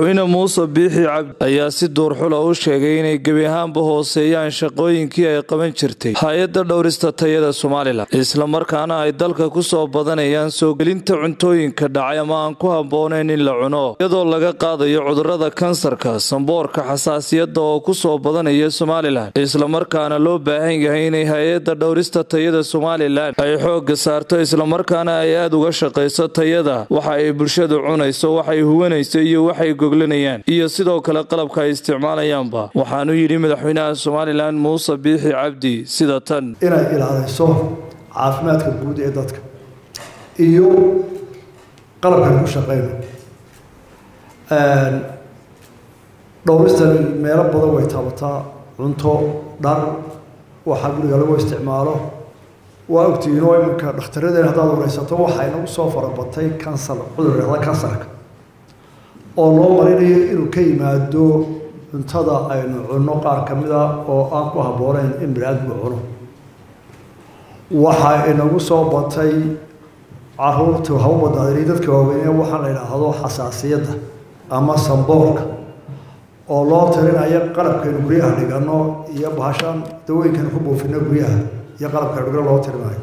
madaxweyne muuse biixi cabdi ayaa si duurxula u sheegay inay gebi ahaanba hooseeyaan shaqooyinkii ay qaban jirtay hay-adda dhowrista tayada somalilan islamarkaana ay dalka ku soo badanayaan soo gelinta cuntooyinka dhacay ama aan ku habboonayn in la cuno iyadoo laga qaadayo cudurrada kansarka samboorka xasaasiyadda oo ku soo badanaya somalilan islamarkaana loo baahan yahay inay hay-adda dhowrista tayada somalilan ay xoogga saarto islamarkaana ay aada uga shaqayso tayada waxa ay bulshadu cunayso waxay huwanayso iyo waxay goglanayaan iyo sidoo kale qalabka ay isticmaalayaanba waxaanu yidhi madaxweynaha somalilan muuse biixi cabdi sida tan inay ilaaliso caafimaadka guud ee dadka iyo qalabkan ku shaqeyno dhowristan meelo badan way taabataa cunto dhar waxaa guriga lagu isticmaalo waa ogtihiin oo iminka dhakhtaradeen haddaad wareysato waxay nagu soo farabatay kansar cudur dhahda kansarka oo loo marinayo inuu ka yimaado cuntada aynu cunno qaar ka mid a oo aan ku habbooneyn in bini-aadmigu cuno waxaa inagu soo batay caruurta haba badnaadinay dadka waaweyne waxaa la yidhaahdo xasaasiyadda ama samboorka oo loo tirinayo qalabkaynu guryaha dhigano iyo bahashaan dawooyinkaynu ku buufino guryaha iyo qalabkaynu dhigano loo tirinayo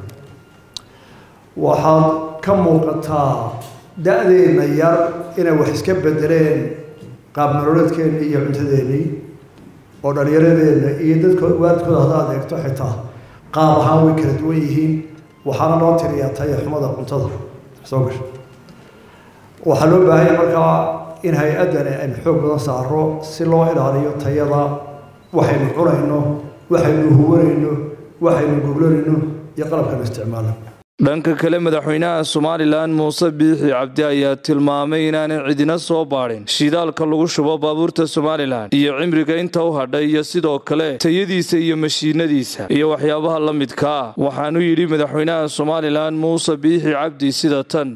waxaad ka muuqataa da-deenna yar inay wax iska bedeleen qaab nololeedkeenni iyo cuntadeennii oo dhalinyaradeenna iyo dadko waalidkooda haddaad eegto xitaa qaab ahaan way kala duwan yihiin waxaana loo tiriyaa taya xumada cuntada soo gasha waxaa loo baahanya markaa in hay-addani aynu xoog badan saaro si loo ilaaliyo tayada waxaynu cunayno waxaynu huwanayno waxaynu goglanayno iyo qalabkanu isticmaalno dhanka kale madaxweynaha somalilan muuse biixi cabdi ayaa tilmaamay inaanay cidina soo baadhin shidaalka lagu shubo baabuurta somalilan iyo cimriga inta u hadhay iyo sidoo kale tayadiisa iyo mashiinadiisa iyo waxyaabaha la midka ah waxaanu yidhi madaxweynaha somalilan muuse biixi cabdi sida tan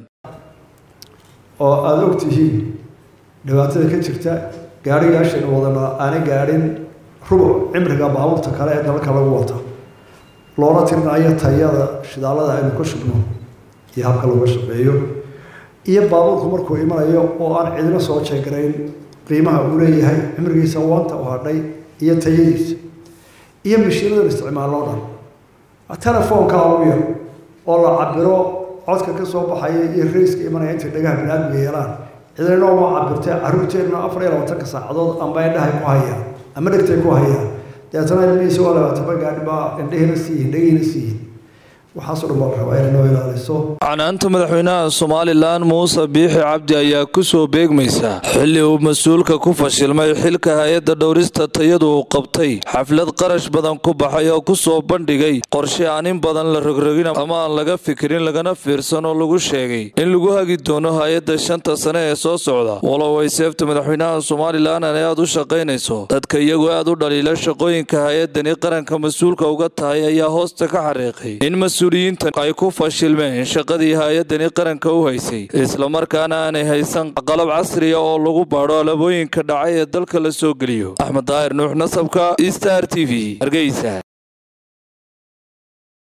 oo aada og tihiin dhibaatada ka jirta gaadhigaashaynu wadana aanay gaadhin rubuc cimriga baabuurta kale ee dalka lagu wata loona tirinayo tayada shidaalada aynu ka shubno iyo habka looga shaqeeyo iyo baabuurku markuu imanayo oo aan cidina soo jeegarayn qiimaha uu leeyahay cimrigiisa wanta u hadhay iyo tayadiisa iyo mashiinadan isticmaaloo dhan telefoonka ugu yar oo la cabiro codka ka soo baxaya iyo rayska imanaya intay dhagaha bini-aadmiga yeelaan cidina uma cabirtee carruurteenna afar iyo labaatanka saacadood amba indhahay ku hayaan ama dhegtay ku hayaan deetana ilmihiisa waa labaataba gaadhibaa indhahiina siiyihin dhagihiina siiyihin waxaasoo dhan baa la rabaa inay noo ilaaliso canaanta madaxweynaha somalilan muuse biixi cabdi ayaa ku soo beegmaysa xilli uu mas-uulka ku fashilmay xilka hay-adda dhowrista tayadu uu qabtay xaflad qarash badan ku baxay oo ku soo bandhigay qorshe aan in badan la rogrogin ama aan laga fikirin lagana fiirsan oo lagu sheegay in lagu hagi doono hay-adda shanta sane ee soo socda walow ay seefta madaxweynaha somalilan ay aada u shaqaynayso dadka iyagoo aada u dhaliila shaqooyinka hay-addani qaranka mas-uulka uga tahay ayaa hoosta ka xariiqay in mas-uuliyiinta ay ku fashilmeen shaqadii hay-addani qaranka u haysay islamarkaana aanay haysan qalab casriya oo lagu baadho alabooyinka dhacay ee dalka la soo geliyo axmed daahir nuux nasabka star t v hargeysa